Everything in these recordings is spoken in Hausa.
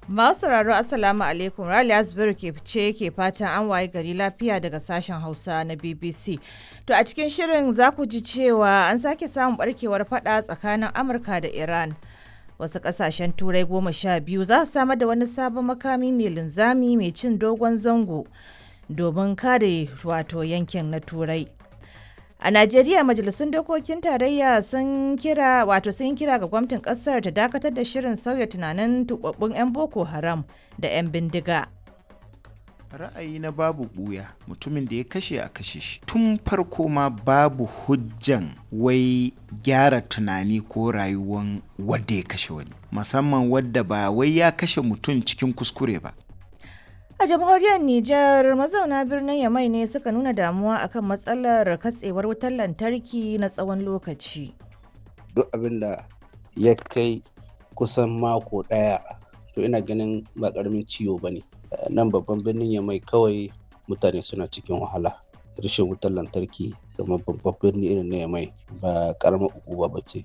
Masu sauraro Assalamu alaikum Rali Asbiru ke ce ke fatan an waye gari lafiya daga sashen Hausa na BBC. To a cikin shirin za ku ji cewa an sake samun barkewar fada tsakanin Amurka da Iran. Wasu kasashen turai goma sha biyu za su samar da wani sabon makami mai linzami mai cin dogon zango domin kare wato yankin na turai. A Najeriya majalisun dokokin tarayya sun kira wato sun kira ga gwamnatin kasar ta dakatar da shirin sauya tunanin tubabbun 'yan Boko Haram da 'yan bindiga. ra'ayi na babu buya mutumin da ya kashe a kashe shi tun farko ma babu hujjan wai gyara tunani ko rayuwan wadda ya kashe wani musamman wadda ba wai ya kashe mutum cikin kuskure ba A jamhuriyar Nijar mazauna birnin Yamai ne suka nuna damuwa akan matsalar katsewar wutar lantarki na tsawon lokaci. duk abin da ya kai kusan mako ɗaya to ina ganin ba ƙaramin ciwo ba ne nan babban birnin ya mai kawai mutane suna cikin wahala rashin wutar lantarki kamar babban birni irin na yamai ba ƙaramar ukuba ba ce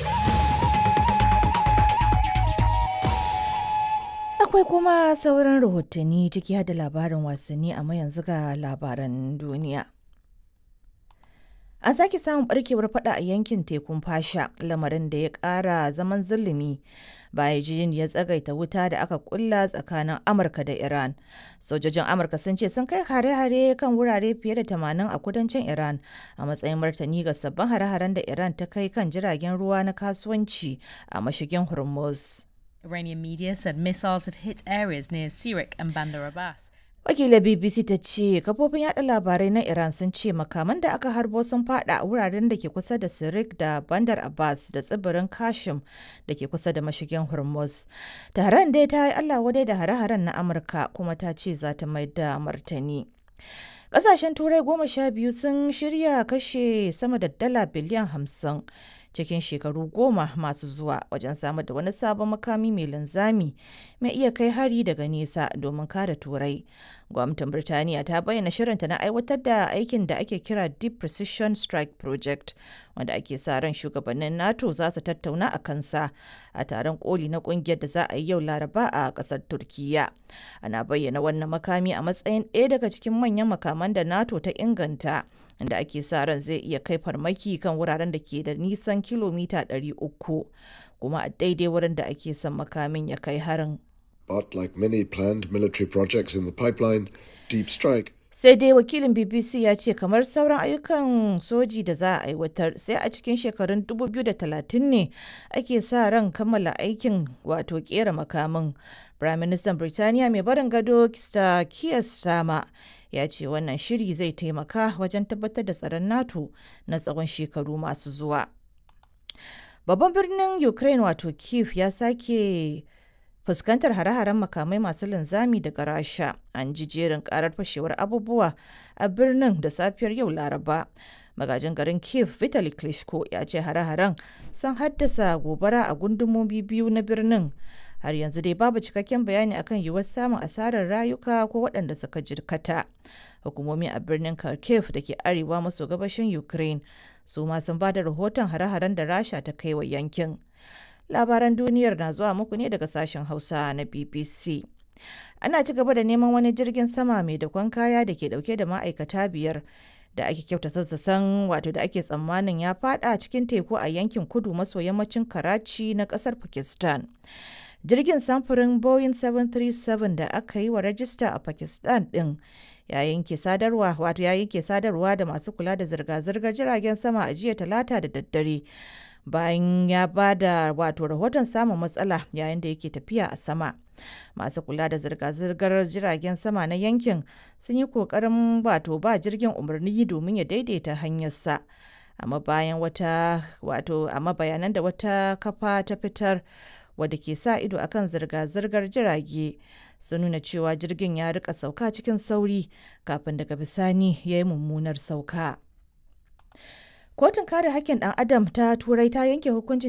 Akwai kuma sauran rahotanni ciki har da labarin wasanni amma yanzu ga labaran duniya. An sake samun barkewar fada a yankin tekun fasha lamarin da ya kara zaman zulumi bayan jin ya tsagaita wuta da aka kulla tsakanin Amurka da Iran. Sojojin Amurka sun ce sun kai hare-hare kan wurare fiye da 80 a kudancin Iran a matsayin martani ga sabbin hare-haren da Iran ta kai kan jiragen ruwa na kasuwanci a mashigin Hormuz. Iranian media said missiles have hit areas near Sirik and Bandar Abbas. Wakilar BBC ta ce kafofin yada labarai na Iran sun ce makaman da aka harbo sun fada a wuraren da ke kusa da Sirik da Bandar Abbas da tsibirin Kashim da ke kusa da mashigin Hormuz. Taron dai ta yi Allah wadai da hare-haren na Amurka kuma ta ce za ta mai da martani. Ƙasashen Turai goma sha biyu sun shirya kashe sama da dala biliyan hamsin cikin shekaru goma masu zuwa wajen samar da wani sabon makami mai linzami mai iya kai hari daga nesa domin kare turai gwamnatin birtaniya ta bayyana shirinta na aiwatar da aikin da ake kira deep precision strike project wanda ake sa ran shugabannin nato za su tattauna a kansa a taron koli na kungiyar da za a yi yau laraba a kasar turkiya ana bayyana wannan makami a matsayin ɗaya daga cikin manyan makaman da nato ta inganta inda ake sa ran zai iya kai farmaki kan wuraren da ke da nisan kilomita 300 kuma a daidai wurin da ake son makamin ya kai harin. But like many planned military projects in the pipeline, Deep Strike sai dai wakilin bbc ya ce kamar sauran ayyukan soji da za a aiwatar sai a cikin shekarun 2030 ne ake sa ran kammala aikin wato kera makamin prime minister birtaniya mai barin gado kista kiyar sama ya ce wannan shiri zai taimaka wajen tabbatar da tsaron nato na tsawon shekaru masu zuwa babban birnin ukraine wato kiev ya sake fuskantar hare-haren makamai masu linzami daga rasha an ji jerin karar fashewar abubuwa a birnin da safiyar yau laraba magajin garin kiev vitali klitschko ya ce hare-haren sun haddasa gobara a gundumomi biyu na birnin har yanzu dai babu cikakken bayani akan yiwuwar samun asarar rayuka ko waɗanda suka jirkata hukumomi a birnin kharkiv da ke arewa maso gabashin ukraine su ma sun ba da rahoton hare-haren da rasha ta kai wa yankin labaran duniyar na zuwa muku ne daga sashen hausa na bbc ana ci gaba da neman wani jirgin sama mai dakon kaya da ke dauke da ma'aikata biyar da ake kyauta sassasan wato da ake tsammanin ya fada cikin teku a yankin kudu maso yammacin karachi na kasar pakistan jirgin samfurin boeing 737 da aka yi wa rajista a pakistan din ya yanke sadarwa wato ya yanke sadarwa da masu kula da zirga-zirgar jiragen sama a jiya talata da daddare bayan ya ba da wato rahoton samun matsala yayin da yake tafiya a sama masu kula da zirga-zirgar jiragen sama na yankin sun yi kokarin wato ba jirgin umarni domin ya daidaita hanyarsa amma bayan wata wato amma bayanan da wata kafa ta fitar wadda ke sa ido akan zirga-zirgar jirage sun nuna cewa jirgin ya rika sauka cikin sauri kafin daga bisani ya yi mummunar sauka. Kotun kare hakkin ɗan Adam ta Turai ta yanke hukuncin